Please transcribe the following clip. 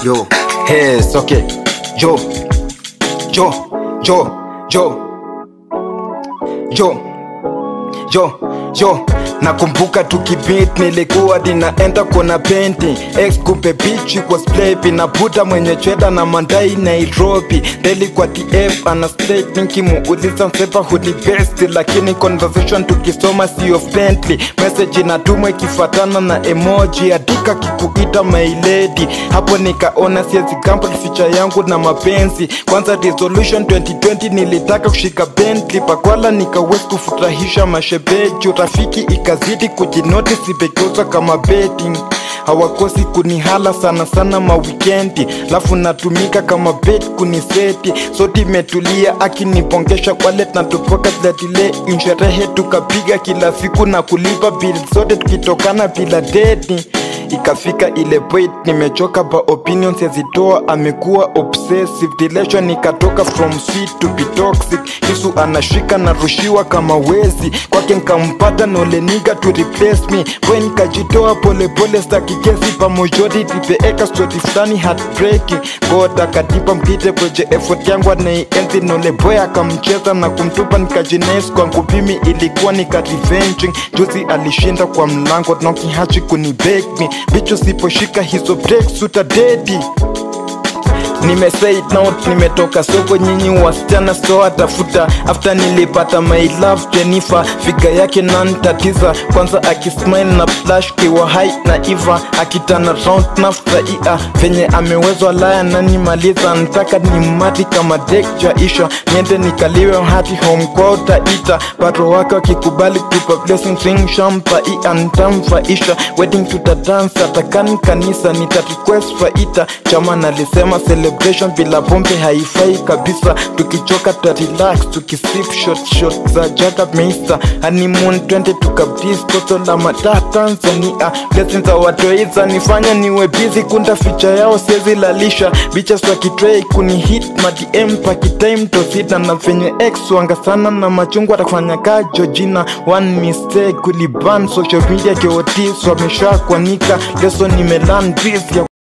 Yo, yes, okay. Yo, yo, yo, yo, yo, yo, yo. Nakumbuka tukibit nilikuwa dinaenda kona penti ex kumbe bichi kwa splepi na buda mwenye chweda na mandai Nairobi deli kwa TF ana straight nikimuuliza msepa hudi best lakini conversation tukisoma sio friendly message inatumwa ikifatana na emoji adika kikuita my lady hapo nikaona siezi gamble feature yangu na mapenzi kwanza resolution 2020 nilitaka kushika Bentley pakwala nikawezi kufurahisha mashebeji urafiki ikazidi kujinotisi begeuza kama betting hawakosi kunihala sana sana mawikendi lafu natumika kama bet kuniseti soti imetulia akinipongesha wallet na tupoka zlatile insherehe tukapiga kila siku na kulipa bill zote tukitokana bila deti ikafika ile point nimechoka ba opinions yazitoa amekuwa obsessive relation ikatoka from sweet to be toxic kisu anashika na rushiwa kama wezi kwake nkampata noleniga to replace me boy nikajitoa polepole staki kesi pamojority peeka stori fulani heartbreaking god akatipa mpite kweje effort yangu anaienzi nole boy akamcheza na kumtupa nikajines kwangu mimi ilikuwa nika revenging juzi alishinda kwa mlango nokihachi kunibeg me bicho siposhika hizo breaks utadedi nimesay note nimetoka soko nyinyi wasichana so atafuta after nilipata my love Jennifer figa yake nantatiza kwanza akismile na flash kiwa hai na iva akitana round na furahia venye amewezwa laya nanimaliza ntaka ni mati kama dek jaisha niende nikaliwe hati home kwao taita bado wake wakikubali kupa blessing ring shampaia ntamfaisha wedding tutadance atakani kanisa nita request faita chama nalisema celebration bila pombe haifai kabisa tukichoka ta relax tukisip shot shot za jaga meista honeymoon twende tukabris koso la mataa tanzania blessings za watoiza nifanya niwe busy kunda ficha yao siezi lalisha bichas wakitrei kuni hit madm pakitime tosita na venye x wanga sana na machungwa atafanya kaa jojina one mistake kuliban social media keotis wamesha kwanika leso nimelan bis ya